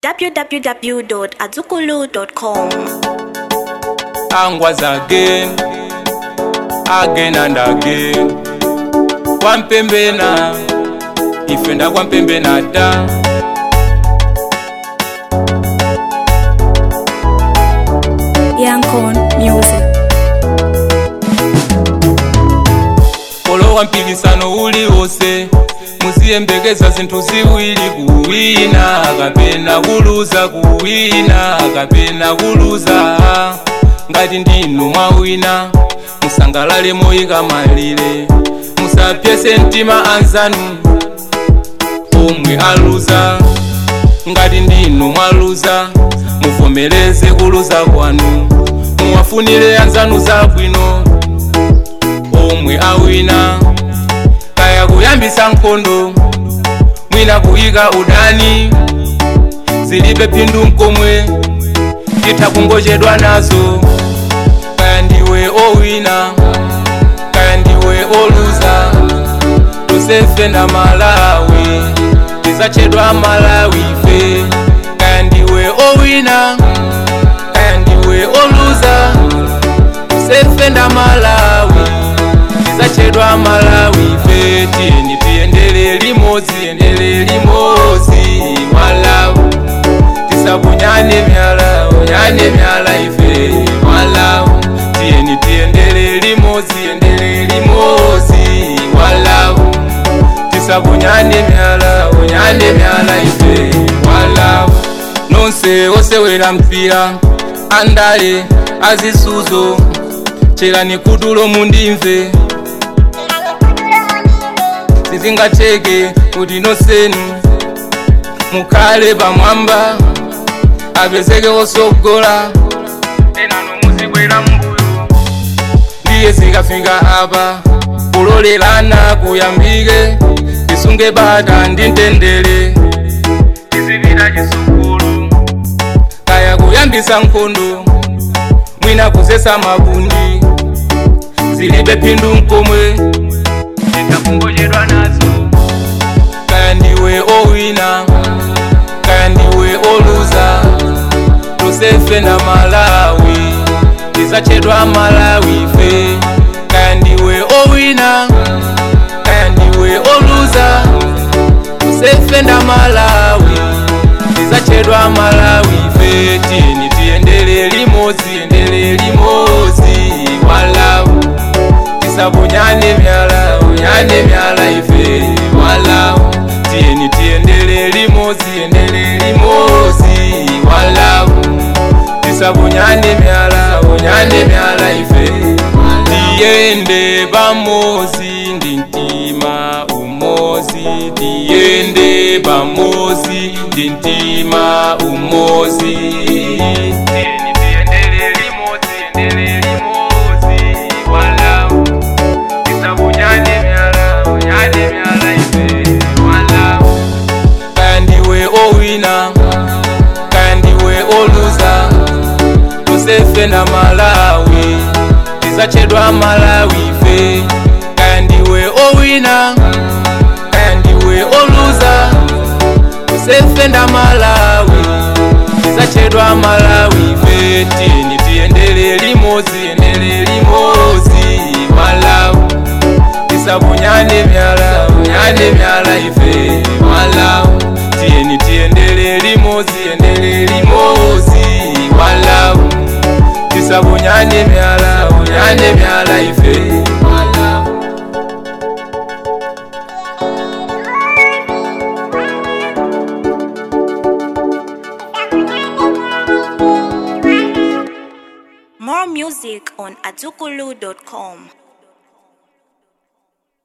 www.azukulu.com. angwas again again and again kwampembena ife ndakwampembena ta Yankon Music. olowa mpikisano uliwonse musiyembekeza zinthu ziwiri kuwina kapena kuluza kuwina kapena kuluza ngati ndinu mwawina musangalale moyika malire musapyese mtima anzanu omwe aluza ngati ndinu mwaluza muvomereze kuluza kwanu muwafunire anzanu zabwino omwe awina kaya kuyambisa nkhondo mwina kuyika udani zilibe phindu mkomwe titha kungochedwa nazo kaya ndiwe owina kaya ndiwe oluza tosefe na malawi tizachedwa malawi ife kaya ndiwe owina kaya ndiwe oluza tosefe na malawi tizachedwa malawi ife tiyeni tiyendele limodzi yendele limodzi malawi tisabunyane myala unyane myala ife malawi tiyeni tiyendele limodzi yendele limodzi malawi tisabunyane myala unyane myala ife malawi nonse osewera mpira andale azisuzo cherani kutulo mundimve sizingateke kuti nosenu mukhale pamwamba apezeke osogola ena nomuzikwera mbuyo ndiye zikafika apa kulolerana kuyambike tisunge bata ndi mtendere tizipita chisukulu kaya kuyambisa nkhondo mwina kuzesa mabundi zilibe phindu mkomwe titakungochedwa nazo kaya ndiwe owina kaya ndiwe oluza tosefe na malawi tizachedwa malawi ife kaya ndiwe owina kaya ndiwe oluza tosefe na malawi tizachedwa malawi ife tiyeni tiyendele limodzi yendele limodzi malawi tisabunyane myala unyane myala ife malawi tiyeni tiyendele limodzi yendele limodzi malawi tisabunyane myala unyane myala ife tiyende pamozi ndi mtima umozi tiyende pamozi ndi mtima umozi tiyeni tiyendele limodzi yendele limodzi malawi tisabunyane myala unyane myala ife malawi kaya ndiwe owina kaya ndiwe oluza tosefe na malawi tizachedwa malawi ife kaya ndiwe owina kaya ndiwe oluza tosefe na malawi tizachedwa malawi ife tiyeni tiyendele limodzi yendele limodzi malawi tisabunyane myala unyane myala ife malawi tiyeni tiyendele limodzi yendele limodzi malawi tisabunyane myala unyane myala ife malawi More music on azukulu.com.